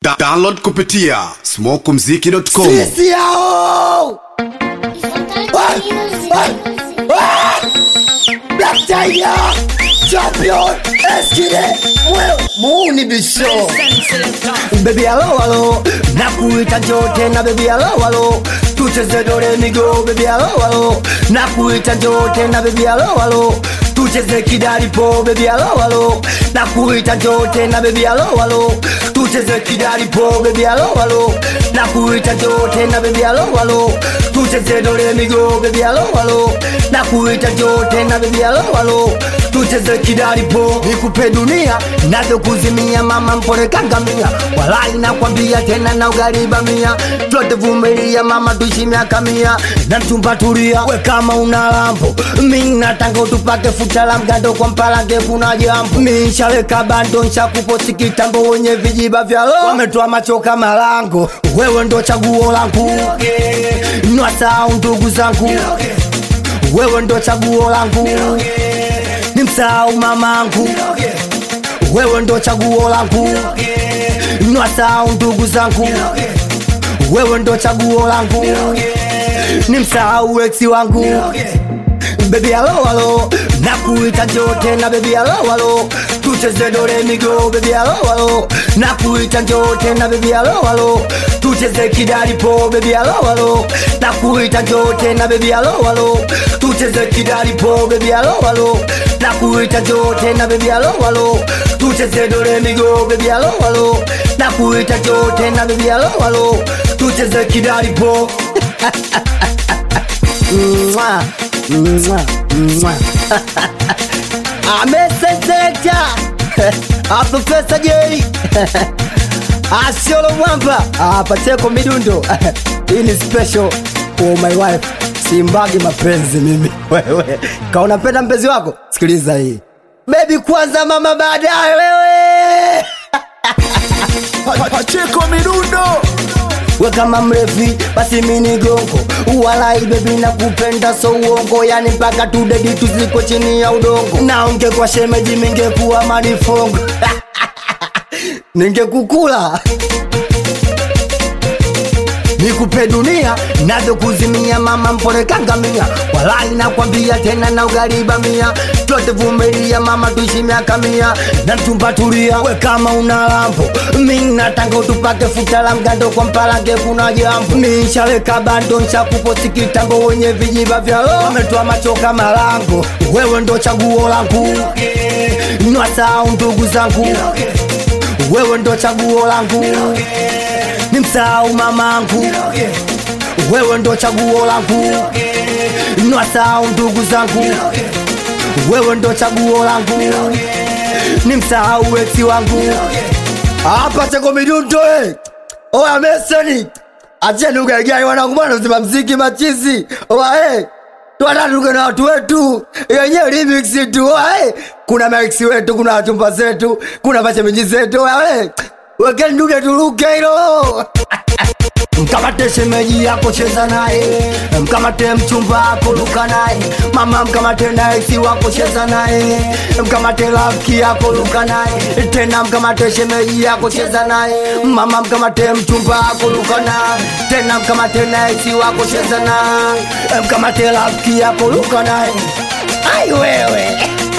Da download kupitia smokumziki.com. Sisi hao Black Tiger Champion Eskide Mwewe Muuni Bisho Baby halo halo Nakuita njoo tena baby halo halo Tucheze dore migo baby halo halo Nakuita njoo tena baby halo halo Tucheze kidalipo baby halo halo Nakuita njoo tena baby halo halo Tucheze kidalipo baby halo halo Nakuita njoo tena baby halo halo Tucheze dore migo baby halo halo Nakuita njoo tena baby halo halo Tucheze kidalipo nikupe dunia nazo kuzimia mama mpole kangamia walai nakwambia tena na ugariba mia twote vumilia mama tuishi miaka mia na mchumba tulia we kama una lambo mi natanga utupake futa la mgando kwa mpalange kuna jambo mi nshaweka bando nshakuposi kitambo wenye vijiba vya lo wametoa macho kama lango wewe ndo chaguo langu nwasau ndugu zangu wewe ndo chaguo langu ni msahau mamangu wewe ndo chaguo langu nwasahau ndugu zangu wewe ndo chaguo langu ni msahau eksi wangu bebi alo alo nakuita njoo tena bebi alo alo tucheze dore migo bebi alo alo nakuita njoo tena bebi alo alo tucheze kidalipo bebi alo alo nakuita njoo tena bebi alo alo tucheze kidalipo bebi alo alo nakuita njoo tena bebi alo alo tucheze dore migo bebi alo alo nakuita njoo tena bebi alo alo tucheze kidalipo Mwah. Mwah, mwah. ameseselekta aprofesa jei asiolo mwamba apacheko midundo hii ni special for my wife simbagi mapenzi mimi wewe kaunapenda mpenzi wako sikiliza hii bebi kwanza mama baadaye wewe Pacheko midundo we kama mrefi basi mini gongo walai bebi na kupenda so uongo yani mpaka tudedi tuziko chini ya udongo naonge kwa shemeji mingekuwa manifongo ningekukula nikupe dunia nazo kuzimia mama mpole kangamia walai nakwambia tena na ugariba mia twote vumilia mama tuishi miaka mia na mchumba tulia we kama una lambo mi natanga utupake futa la mgando kwa mpalange kuna jambo mi nshaweka bando nshakuposi kitambo wenye vijiba vya lo wametoa macho kama lango wewe ndo chaguo langu nwasahau ndugu zangu wewe ndo chaguo langu ni msahau mamangu wewe ndo chaguo langu nwasahau ndugu zangu wewe ndo chaguo langu ni msahau eksi wangu hapa cheko midundo eh. oya meseni acheni ugaigai wanangu bwana uzima mziki machizi oya eh. twatatuke na watu wetu yenyewe remix tu oya eh. kuna maiksi wetu kuna wachumba zetu kuna mashemeji zetu oya eh. wekeni dude tuluke hilo mkamate shemeji yako cheza naye mkamate mchumba wako luka naye mama mkamate naisi wako cheza naye mkamate rafiki yako luka naye tena mkamate shemeji yako cheza naye mama mkamate mchumba wako luka naye tena mkamate naisi wako cheza naye mkamate rafiki yako luka naye ai wewe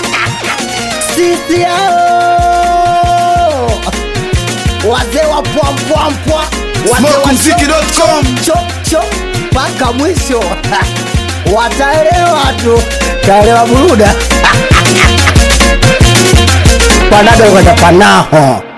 sisi hao wazee wa pwampwampwa Smokumziki.com. chocho mpaka mwisho wataelewa tu taelewa buruda panado kwenda panaho